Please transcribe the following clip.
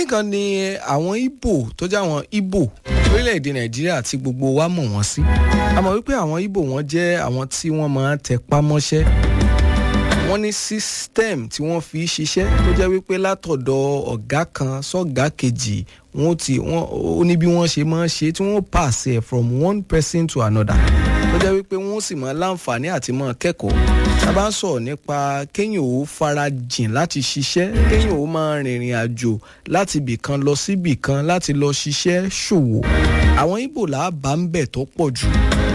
kínní kan ni àwọn Ìgbò tó jẹ́ àwọn Ìgbò orílẹ̀-èdè Nàìjíríà tí gbogbo wa mọ̀ wọ́n sí a mọ̀ wípé àwọn Ìgbò wọ́n jẹ́ àwọn tí wọ́n máa ń tẹpá mọ́ṣẹ́ wọ́n ní system tí wọ́n fi ṣiṣẹ́ tó jẹ́ wípé látọ̀dọ̀ ọ̀gá kan sọ́gá kejì wọ́n ti wọ́n ó ní bí wọ́n ṣe máa ń ṣe tí wọ́n pass ẹ̀ from one person to another tó jẹ́ wípé wọ́n sì máa láǹfààní àti máa kẹ́kọ̀ọ́ tá a bá ń sọ̀rọ̀ nípa kéèyàn ó fara jìn láti ṣiṣẹ́ kéèyàn ó máa rìnrìn àjò láti ibì kan lọ síbì kan láti lọ ṣiṣẹ́ ṣòwò àwọn Ìgbò làá bá ń bẹ̀ tó pọ̀ jù